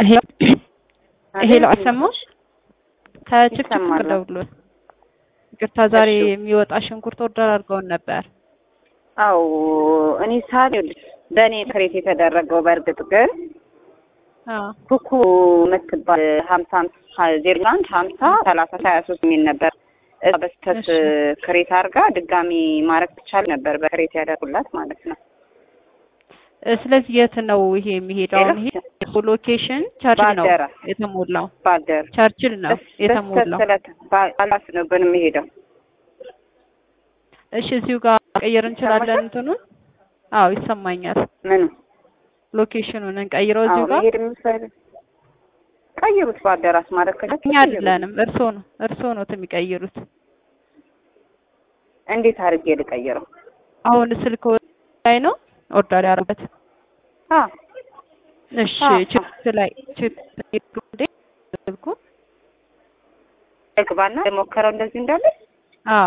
ሄሎ አሰማሽ? ከችፕችፕ ይሰማል። ደውሎ ይቅርታ፣ ዛሬ እሺ። የሚወጣ ሽንኩርት ኦርደር አድርገውን ነበር። አው እኔ ሳል በእኔ ክሬት የተደረገው በእርግጥ ግን አዎ ኩኩ የምትባል ሀምሳ ዜሮ አንድ ሀምሳ ሰላሳ ሀያ ሶስት የሚል ነበር። እዛ በስተት እሺ። ክሬት አድርጋ ድጋሚ ማድረግ ትቻል ነበር በክሬት ያደርጉላት ማለት ነው። እ፣ ስለዚህ የት ነው ይሄ የሚሄደው? አሁን ይሄ ሎኬሽን ቸርችል ነው ባደራ የተሞላው። ባደር ቸርችል ነው የተሞላው። በስተት ባላስ ነው ግን የሚሄደው እሺ፣ እዚሁ ጋር ቀየር እንችላለን እንትኑን። አዎ ይሰማኛል። ምኑ ሎኬሽኑን እንቀይረው እዚሁ አዎ ጋር። መሄድ የምትፈልግ ቀይሩት። ባደራስ ማለት ከቻልክ እኛ ቀይሩት። አይደለንም፣ እርስዎ ነው እርስዎ ነው የሚቀይሩት። እንዴት አድርጌ ልቀይረው? አሁን ስልክ ላይ ነው ኦርደር ያደረጉት። አ እሺ አዎ። ችፕ ላይ ችፕ እንዴ ስልኩ እግባና የሞከረው እንደዚህ እንዳለ አዎ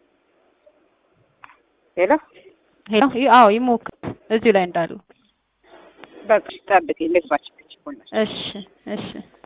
ሌላ ሄሎ ይ- አዎ ይሞክር እዚሁ ላይ እንዳሉ በቃ ጠብቂ ልግባች ይሆናል እሺ እሺ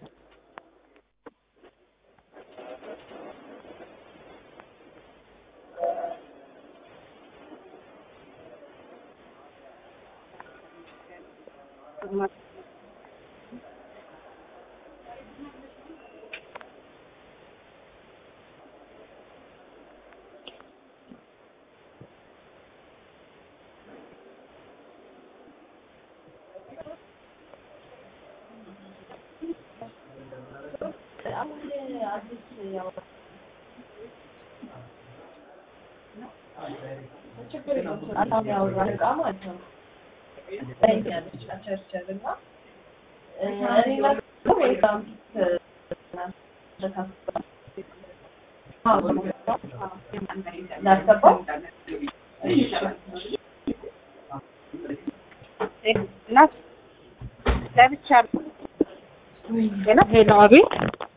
እናት ለብቻለሁ ሌላ ሄሎ አቤት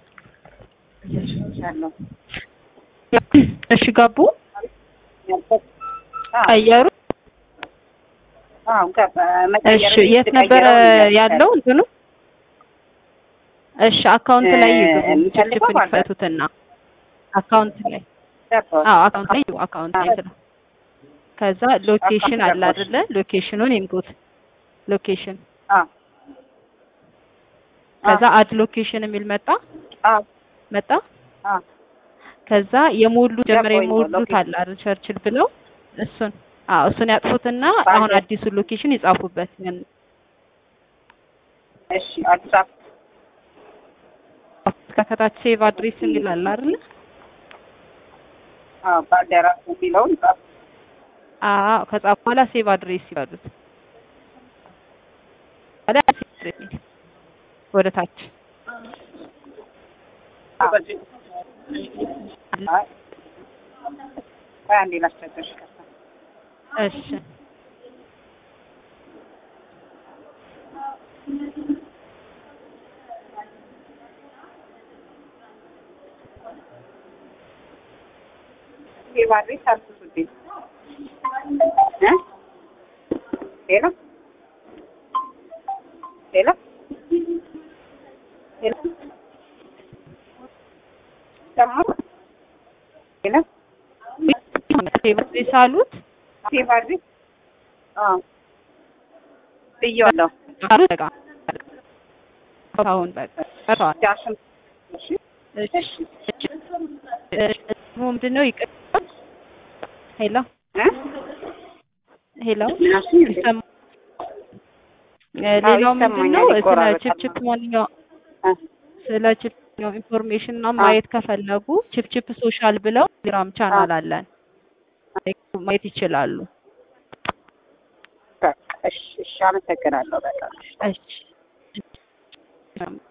ያለው እሺ ገቡ ቀየሩ አዎ ገባ መቀየር እሺ የት ነበረ ያለው እንትኑ እሺ አካውንት ላይ ይግቡ የሚፈልገው ችፕችፕ ማለት ነው። ይፈቱትና አካውንት ላይ አዎ አካውንት ላይ ይግቡ አካውንት ላይ ስለ ከዛ ሎኬሽን አለ አይደለ ሎኬሽኑን ይንኩት ሎኬሽን ከዛ አድ ሎኬሽን የሚል መጣ መጣ ከዛ የሞሉ ጀምረ ገባኝ፣ የሞሉት ሎኬሽን። አለ አይደል ቸርችል ብለው እሱን አዎ እሱን ያጥፉትና አሁን አዲሱን ሎኬሽን ይጻፉበት እሺ አዲስ አበባ ከታች ሴቭ አድሬስ የሚል አለ አይደል አዎ ባልደራስ የሚለውን ጻፍ አዎ ከጻፉ በኋላ ሴቭ አድሬስ ይባሉት ወደ ወደ ታች አይ ቆይ አንዴ ላስቸግርሽ ከዛ እሺ ሴቭ አድሬስ አልኩት እ ሌላ ሌላ ሌላ ሰማሁ ሌላ ሴቭ አድሬስ አሉት ሴቭ አድሬስ አዎ ብዬዋለሁ አሉት በቃ አሁን በቃ ቀርተዋል ዳሽን እሺ እሺ ምንድን ነው ይቅር ሄሎ እ ሄሎ ምናምን እንዴ? ይሰማ እ ሌላው ምንድን ነው ይሰማኛል፣ ስለ ይቆራረጣል። ችፕችፕ ማንኛው እ ስለ ችፕችፕ ኢንፎርሜሽን እና ማየት ከፈለጉ ችፕችፕ ሶሻል ብለው ቴሌግራም ቻናል አለን ማየት ይችላሉ በቃ እሺ እሺ አመሰግናለሁ በጣም እሺ